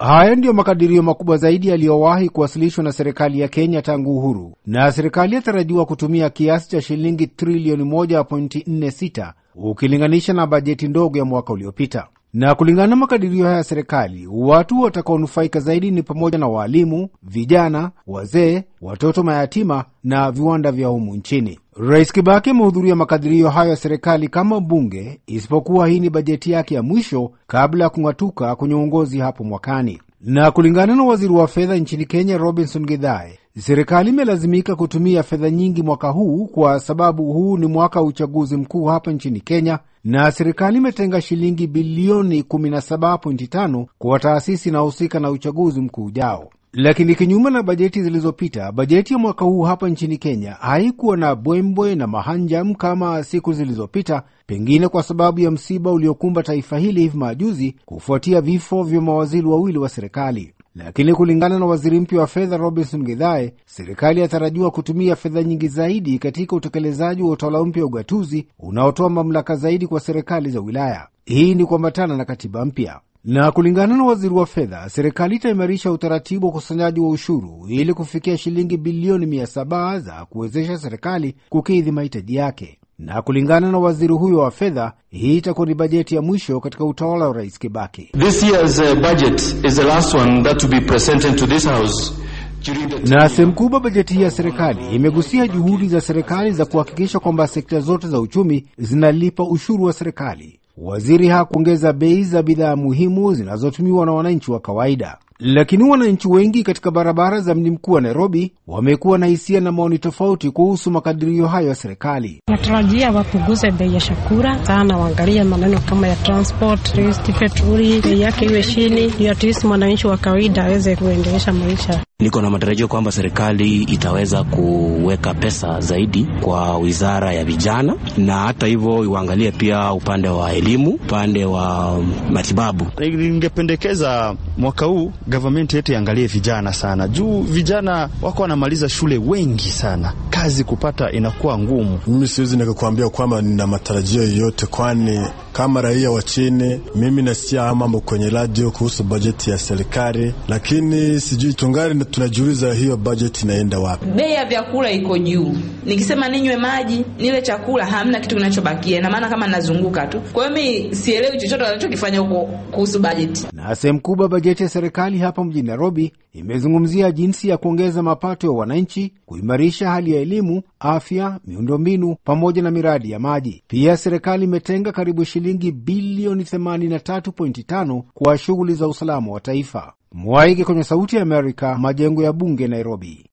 Haya ndiyo makadirio makubwa zaidi yaliyowahi kuwasilishwa na serikali ya Kenya tangu uhuru, na serikali yatarajiwa kutumia kiasi cha shilingi trilioni 1.46 ukilinganisha na bajeti ndogo ya mwaka uliopita. Na kulingana na makadirio haya ya serikali, watu watakaonufaika zaidi ni pamoja na waalimu, vijana, wazee, watoto mayatima na viwanda vya humu nchini. Rais Kibaki amehudhuria makadirio hayo ya serikali kama mbunge, isipokuwa hii ni bajeti yake ya mwisho kabla ya kung'atuka kwenye uongozi hapo mwakani. Na kulingana na waziri wa fedha nchini Kenya, Robinson Githae, serikali imelazimika kutumia fedha nyingi mwaka huu kwa sababu huu ni mwaka wa uchaguzi mkuu hapa nchini Kenya, na serikali imetenga shilingi bilioni 17.5 kwa taasisi inayohusika na uchaguzi mkuu ujao. Lakini kinyume na bajeti zilizopita, bajeti ya mwaka huu hapa nchini Kenya haikuwa na bwembwe na mahanjam kama siku zilizopita, pengine kwa sababu ya msiba uliokumba taifa hili hivi majuzi kufuatia vifo vya mawaziri wawili wa serikali. Lakini kulingana na waziri mpya wa fedha Robinson Githae, serikali yatarajiwa kutumia fedha nyingi zaidi katika utekelezaji wa utawala mpya wa ugatuzi unaotoa mamlaka zaidi kwa serikali za wilaya. Hii ni kuambatana na katiba mpya na kulingana na waziri wa fedha, serikali itaimarisha utaratibu wa ukusanyaji wa ushuru ili kufikia shilingi bilioni mia saba za kuwezesha serikali kukidhi mahitaji yake. Na kulingana na waziri huyo wa fedha, hii itakuwa ni bajeti ya mwisho katika utawala wa rais Kibaki. This year's uh, budget is the last one that to be presented to this house. Na sehemu kubwa bajeti hii ya serikali imegusia juhudi za serikali za kuhakikisha kwamba sekta zote za uchumi zinalipa ushuru wa serikali. Waziri hakuongeza bei za bidhaa muhimu zinazotumiwa na wananchi wa kawaida, lakini wananchi wengi katika barabara za mji mkuu wa Nairobi wamekuwa na hisia na maoni tofauti kuhusu makadirio hayo ya serikali. Natarajia wapunguze bei ya chakula sana, waangalie maneno kama ya transport, petroli bei yake iwe chini, ndio at least mwananchi wa kawaida aweze kuendelesha maisha. Niko na matarajio kwamba serikali itaweza kuweka pesa zaidi kwa wizara ya vijana, na hata hivyo iwaangalie pia upande wa elimu, upande wa matibabu. Ningependekeza mwaka huu government yetu iangalie vijana sana, juu vijana wako wanamaliza shule wengi sana, kazi kupata inakuwa ngumu. Mimi siwezi nikakwambia kwamba nina matarajio yoyote, kwani kama raia wa chini, mimi nasikia mambo kwenye radio kuhusu bajeti ya serikali, lakini sijui tungari tunajiuliza hiyo bajeti inaenda wapi? Bei ya vyakula iko juu, nikisema ninywe maji nile chakula, hamna kitu kinachobakia, na maana kama nazunguka tu. Kwa hiyo mi sielewi chochote wanachokifanya huko kuhusu bajeti. Na sehemu kubwa bajeti ya serikali hapa mjini Nairobi imezungumzia jinsi ya kuongeza mapato ya wananchi, kuimarisha hali ya elimu, afya, miundombinu pamoja na miradi ya maji. Pia serikali imetenga karibu shilingi bilioni 83.5 kwa shughuli za usalama wa taifa. Mwaige kwenye Sauti ya Amerika, majengo ya bunge Nairobi.